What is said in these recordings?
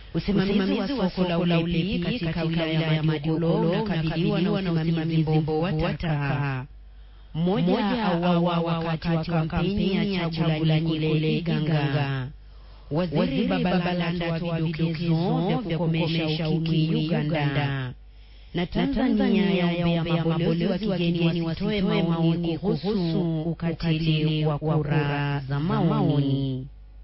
Usimamizi wa soko la Ulepi katika wilaya ya Madiolo unakabiliwa na usimamizi mbovu wa taka. Mmoja auawa wakati wa kampeni ya Chagulanyi kule Iganga. Waziri Babalanda atoa vidokezo vya kukomesha ukimwi Uganda. Na Tanzania yaombea mabalozi wa kigeni wasitoe maoni kuhusu ukatili wa kura za maoni.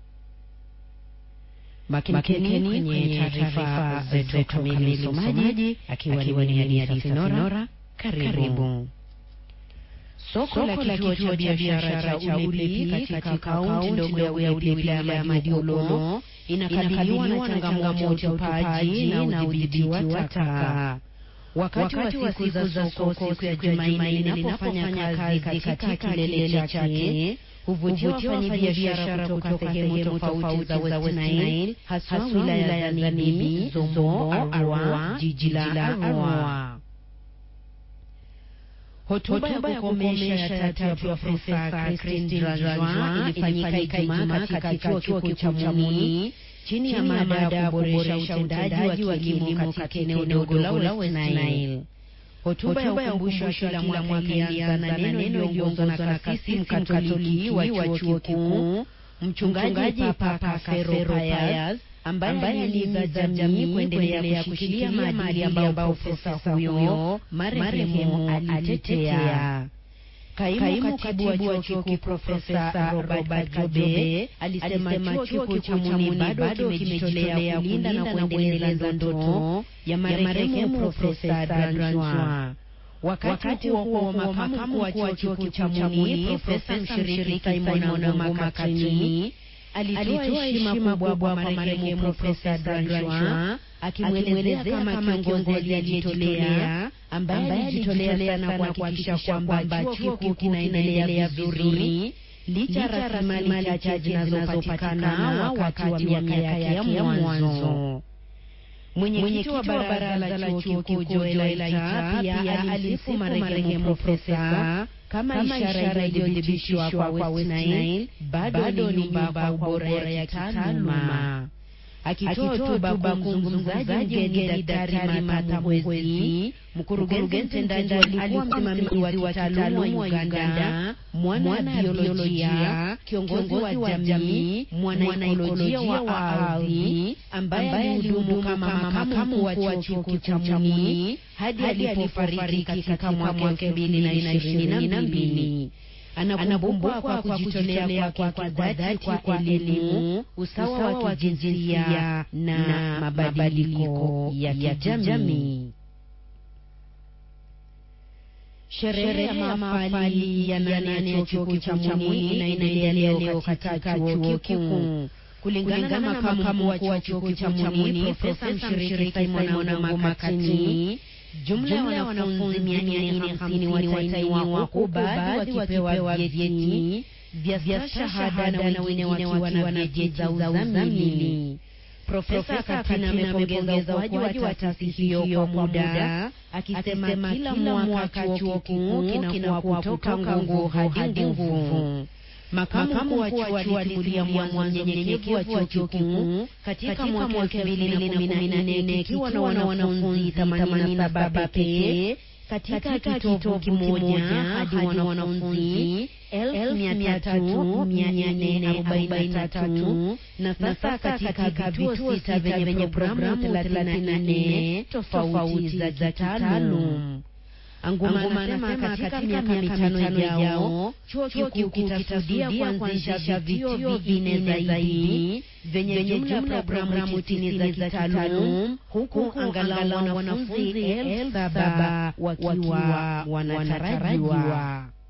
Makinikeni kwenye taarifa zetu kamili, msomaji akiwa ni Hadithi Nora. Karibu. Soko la kituo cha biashara cha Ulepi katika kaunti ndogo ya Ulepi wilaya ya Madiolo inakabiliwa na changamoto ya utupaji na udhibiti wa taka. Wakati wa siku za soko siku ya Jumanne linapofanya kazi katika kilele chake huvutia wafanyabiashara kutoka sehemu tofauti za West Nile, haswa wilaya za Nibi, Zombo, Arua, jiji la Arua. Hotuba ya kukomesha ya tatu ya Profesa Christine Rajwa ilifanyika Ijumaa katika chuo kikuu cha Muni chini ya mada ya kuboresha utendaji wa kilimo katika eneo dogo la West Nile. Hotuba ya ukumbusho kila mwaka ilianza na neno iliyoongozwa na kasisi mkatoliki wa chuo kikuu mchungaji Papa Fero Payas ambaye alihimiza jamii kuendelea kushikilia maadili ambayo profesa huyo marehemu alitetea. Kaimu katibu wa chuo kikuu Profesa Robert Kajobe alisema chuo kikuu cha Muni bado kimejitolea kulinda na kuendeleza ndoto ya marehemu Profesa Dranjwa. Wakati huo huo, makamu wa chuo kikuu cha Muni Profesa mshiriki Simon Ngoma Makatini alitoa heshima kubwa kwa marehemu Profesa Dranjwa akimwelezea kama kiongozi aliyejitolea ambaye alijitolea sana kuhakikisha kwamba chuo kikuu kinaendelea vizuri licha ya rasilimali chache zinazopatikana wakati wa miaka yake ya mwanzo. Mwenyekiti wa baraza la chuo kikuu Joel Aita pia alisifu marehemu profesa kama ishara iliyodhibitishwa kwa West Nile bado ni nyumba kwa ubora ya kitaaluma. Akitoa hotuba kwa mzungumzaji mgeni Daktari Martha Mwezi, mkurugenzi mtendaji alikuwa msimamizi wa kitaaluma wa Uganda, mwana biolojia, kiongozi wa jamii, mwana ekolojia wa ardhi, ambaye alihudumu kama makamu wa chuo kikuu cha Muni hadi alipofariki katika mwaka elfu mbili na ishirini na mbili. Anakumbukwa kwa kujitolea kwake kwa dhati kwa elimu, usawa wa kijinsia na mabadiliko ya kijamii. Sherehe ya mahafali ya nane ya chuo kikuu cha Muni inaendelea leo katika chuo kikuu. Kulingana na makamu wa chuo kikuu cha Muni, Profesa mshiriki Simon Ngoma Katini, jumla ya wanafunzi mia nne hamsini watainiwa huku baadhi wakipewa vyeti vya shahada na wengine wakiwa na vyeti za uzamili. Profesa Katina amepongeza ukuaji wa taasisi hiyo kwa muda, akisema kila mwaka chuo kikuu kinakuwa kutoka nguvu hadi nguvu. Makamu wa chuo alitilia mwanzo unyenyekevu wa chuo kikuu katika mwaka elfu mbili na kumi na nne kikiwa na wanafunzi themanini na saba pekee katika kitovu kimoja hadi wanafunzi elfu mia tatu mia nne arobaini na tatu na sasa katika vituo sita vyenye programu thelathini na nne tofauti za kitaalum. Anguma anasema katika miaka mitano ijao chuo kikuu kitakusudia kuanzisha vituo vinne zaidi vyenye jumla ya programu tisini za kitaalum huku angalau wanafunzi elfu saba wakiwa wanatarajiwa.